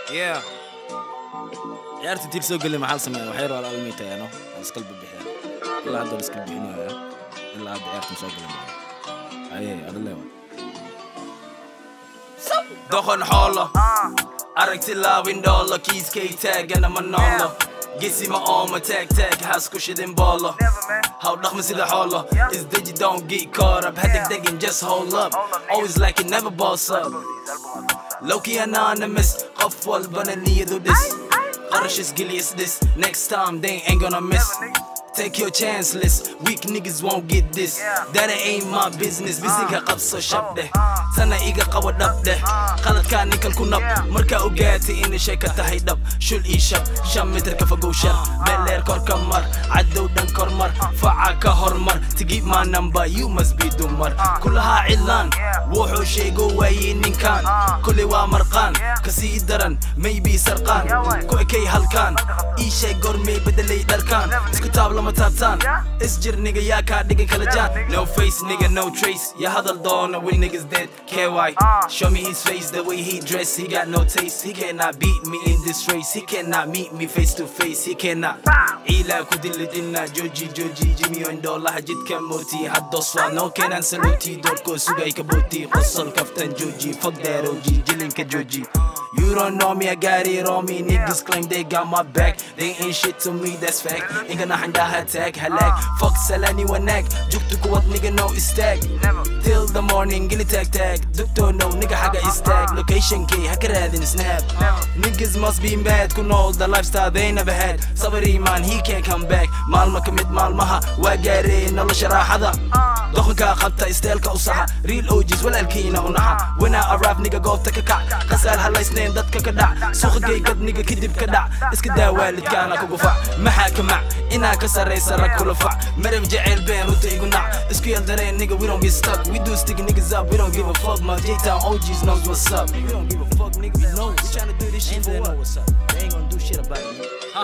Yeah. ciyaarta tiir soo gelin maxaa la sameeya waxay rabaa almiitayaano iskala bixiyaan ilaa hadda iskala bixinaya ilaa hadda ciyaartan soo gelin aye adaleewa doqon xoolo aragti laawin dhoolo kiiskay taagana ma noolo gesima ooma taag taag haas ku shidin boolo haw dhaqmi sida xoolo isdeji don't get caught up hadegdegin just hold up always like it never boss up Loki anonymous qof walbana niyadu dhis qarash isgeliyas this next time they ain't gonna miss Take your chance list weak niggas won't get this that ain't my business bisiga qabso shab dheh sana iga qabo dhab dheh qaladkaa ninkan ku nab markaa ogaatay inay shay ka tahay dhab shul ii shab shan mitir ka fogow shar beeleer kor ka mar cadow dhan kor mar faca ka hormar to keep my number you must be dumar kulahaa cidlaan wuxuu sheego waayey ninkan kulli waa marqaan kasii daran maybe sarqaan ku ekay halkaan ii sheeg gormay bedelay dharkaan isku taab lama taabtaan isjir niga yaa kaa dhigan kala jaan no face nigga no trace ya hadal doona when niggas dead KY show me his face the way he dress he got no taste he cannot beat me in this race he cannot meet me face to face he cannot ilaa ku dilidina joji joji jimi ondolaha jidka mooti haddoswa no kenan saluti doorkoo sugay ka booti qosol kaftan joji fuck that OG jilinka joji You don't know me, I got it on me. Niggas claim they got my back. They ain't shit to me, that's fact. Ain't gonna hand out attack, halak. Fuck sell anyone neck. Juk to what nigga know is tag. Till the morning, gilly tag tag. Doctor no, nigga haga is tag. Location key, hacker in snap. Niggas must be mad, kun all the lifestyle they never had. Sabari man, he can't come back. Malma commit malmaha, wagare, nala sharahada. doqonkaa qabta isteelka u saxa real ogis walaalkiina u naxa wana araab niga goobta ka kac qasaal halaysnayn dadka ka dhac suuqa geygad niga kadib ka dhac iska daa waalidkaana kugu fac maxaa ka mac inaa ka sarraysa rag kula fac marab jeceyl been runta igu nac isku yeldareen niga we don't get stuck we do stick niggas up we don't give a fuck my J-Town OGs knows what's up we don't give a fuck nigga we know we tryna do this shit for what what's up they ain't gonna do shit about it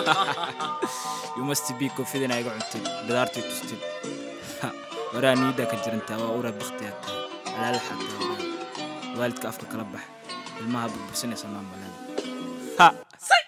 you must be confident iga cuntid bidaartii tustid waraa niida ka jirantaa waa ura baktiyaa tahay alaala xataa waalidka afka kala bax ilmaha burbursanaysa maamaleeda ha